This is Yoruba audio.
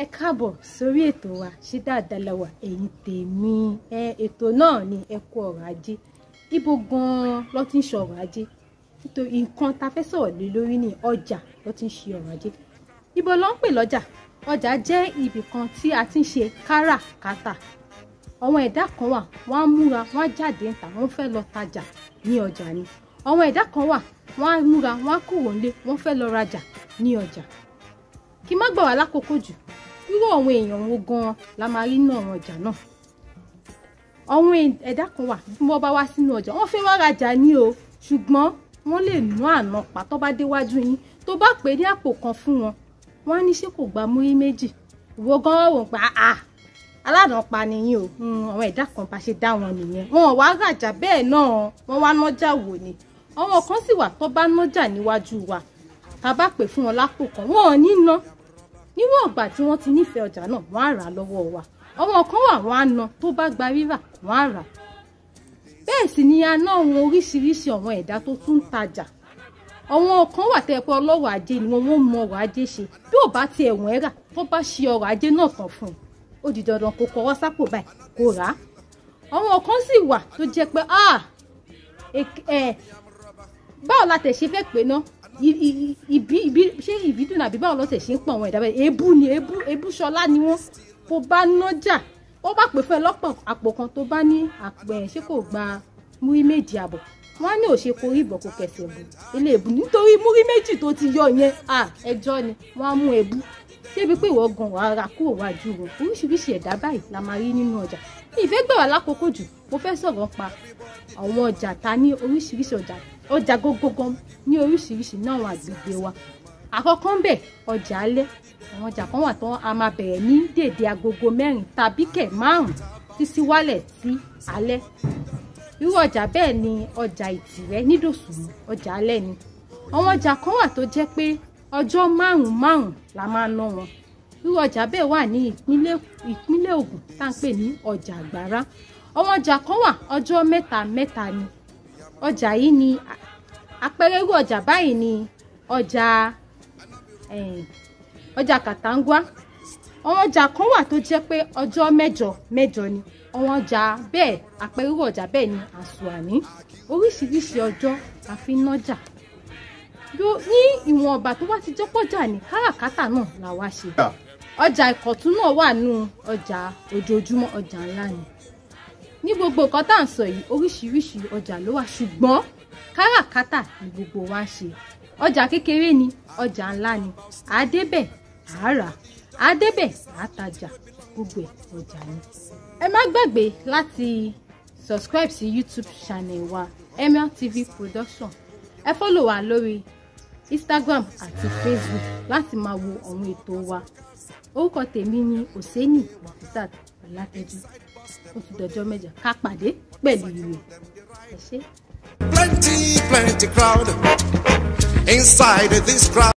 ẹ káàbọ̀ sórí ètò wa ṣé dáadáa la wà ẹ̀yin tèmi ẹ ètò náà ni ẹ kú ọ̀rọ̀ ajé ibo gan-an ló ti ń ṣe ọ̀rọ̀ ajé nítorí nǹkan ta fẹ́ sọ̀rọ̀ lé lórí ní ọjà ló ti ń ṣe ọ̀rọ̀ ajé ibo ló ń pè lọ́jà ọjà jẹ́ ibì kan tí a ti ń ṣe káràkátà àwọn ẹ̀dá kan wà wọ́n á múra wọ́n á jáde ń tà wọ́n fẹ́ lọ tajà ní ọjà ni àwọn ẹ̀dá kan wà wọ́n á múra wọ́n á kúrò nílé wọ́n fẹ́ lọ rajà ní ọjà kí má gbà wá lákòókò jù irú àwọn èèyàn wo gan-an la máa rí nínú àwọn ọjà náà àwọn ẹ̀dá kan wà bí wọ́n bá wá sínú ọjà wọ́n fẹ́ wá rajà ní o ṣùgbọ́n wọ́n lè nú àná pa tó bá déwájú yín tó bá pè é ní àpò kan fún wọn wọ́n á ní ṣé kò gba múrí méjì ìwọ gan-an wò pa á aládàápa nìyí o àwọn ẹ̀dá kan bá ṣe dá wọn nìyẹn wọn ò wá rajà bẹ́ẹ̀ náà wọ́n wá nájà wò ni àwọn kan sì wà tó bá nájà níwájú wa tá a bá pè fún wọn lápò kan wọn ò ní ná níwọ̀n ìgbà tí wọ́n ti nífẹ̀ẹ́ ọjà náà wọ́n á rà á lọ́wọ́ wa àwọn kan wà wọ́n á ná tó bá gba rírà wọ́n á rà bẹ́ẹ̀ sì ni a ná àwọn oríṣiríṣi àwọn ẹ̀dá tó tún ń tajà àwọn kan wà tẹ́ ẹ pé ọlọ́rọ̀ ajé ni wọ́n mọ ọrọ̀ ajé ṣe bí ò bá tiẹ̀ wọ́n rà tó bá ṣe ọrọ̀ ajé náà tán fún un ó di dandan kó kọwọ́ sápò báyìí kó rà á àwọn kan sì wà tó jẹ́ pé báwo la tẹ̀ ṣe fẹ́ pé ná ìbí ìbí ṣé ìbídùn àbí báwo ló tẹ̀ ṣe ń pọ̀ àwọn ẹ̀dá bẹ́ẹ̀ èébú ni èébú èébú ṣọlá ni wọ́n kó bá nájà ó bá pè fún ẹ lọ́pọ̀ àpò kan tó bá ní àpò ẹ̀ ṣé kò gba múrí méjì àbọ̀ wọ́n á ní òṣè korí ìbọ̀ kò kẹsẹ̀ bù ilé èbú nítorí múrí méjì tó ti yọ yẹn ẹjọ́ ni wọ́n á mú èébú débi pé ìwọ gan wàá ra kúrò wájú wọn oríṣiríṣi ẹ̀dá báyìí la máa rí nínú ọjà ìfẹ́ gbà wá lákòókò jù mo fẹ́ sọ̀rọ̀ pa àwọn ọjà ta ní oríṣiríṣi ọjà ọjà gógógó ní oríṣiríṣi ní àwọn àgbègbè wa àkọ́kọ́ ń bẹ̀ ọjà alẹ́ àwọn ọjà kan wà tán a máa bẹ̀rẹ̀ ní dèdè agogo mẹ́rin tàbí kẹ̀ márùn-ún títí wálẹ̀ sí alẹ́ irú ọjà bẹ́ẹ̀ ni ọjà ìtìrẹ́ nídòsùnmù ọjà alẹ́ ni àwọn ọjà kan wà tó jẹ́ pé ọjọ́ márùn-ún márùn-ún la máa ná wọn irú ọjà bẹ́ẹ̀ wà ní ìpínlẹ̀ ìpínlẹ̀ Ògùn tá à ń pè ní ọjà àgbàrá àwọn ọjà kan wà ọjọ́ mẹ́ta mẹ́ta ni ọjà yìí ni àpẹẹrẹ irú ọjà báyìí ni ọjà ọjà kàtàǹgwá àwọn ọjà kan wà tó jẹ́ pé ọjọ́ mẹ́jọ mẹ́jọ ni àwọn ọjà bẹ́ẹ̀ àpẹẹrẹ irú ọjà bẹ́ẹ̀ ni àsùnwàní oríṣiríṣi ọjọ́ la fi ń nájà ní ìwọ̀n ọba tó bá ti jọ́pọ̀jà ní káràkátà náà la wá ṣe ọjà ìkọ̀tún náà wà nù ọjà ojoojúmọ́ ọjà ńlá ni ní gbogbo nǹkan tá à ń sọ yìí oríṣiríṣi ọjà ló wà ṣùgbọ́n káràkátà ni gbogbo wa ń ṣe ọjà kékeré ni ọjà ńlá ni àádébẹ̀ àárà àádébẹ̀ àátajà gbogbo ẹ̀ ọjà ni. ẹ má gbàgbé láti subscribe sí YouTube channel wa Emir TV Production ẹ fọ́lọ̀ wa lórí Instagram àti Facebook láti máa wo àwọn ètò wa orúkọ tèmi ni Oseni Nafisat Ọlátẹ́jú ó ti dọjọ́ mẹ́jọ ká pàdé pẹ̀lú ìwé ẹ ṣé. Plenty, plenty crowd inside this crowd.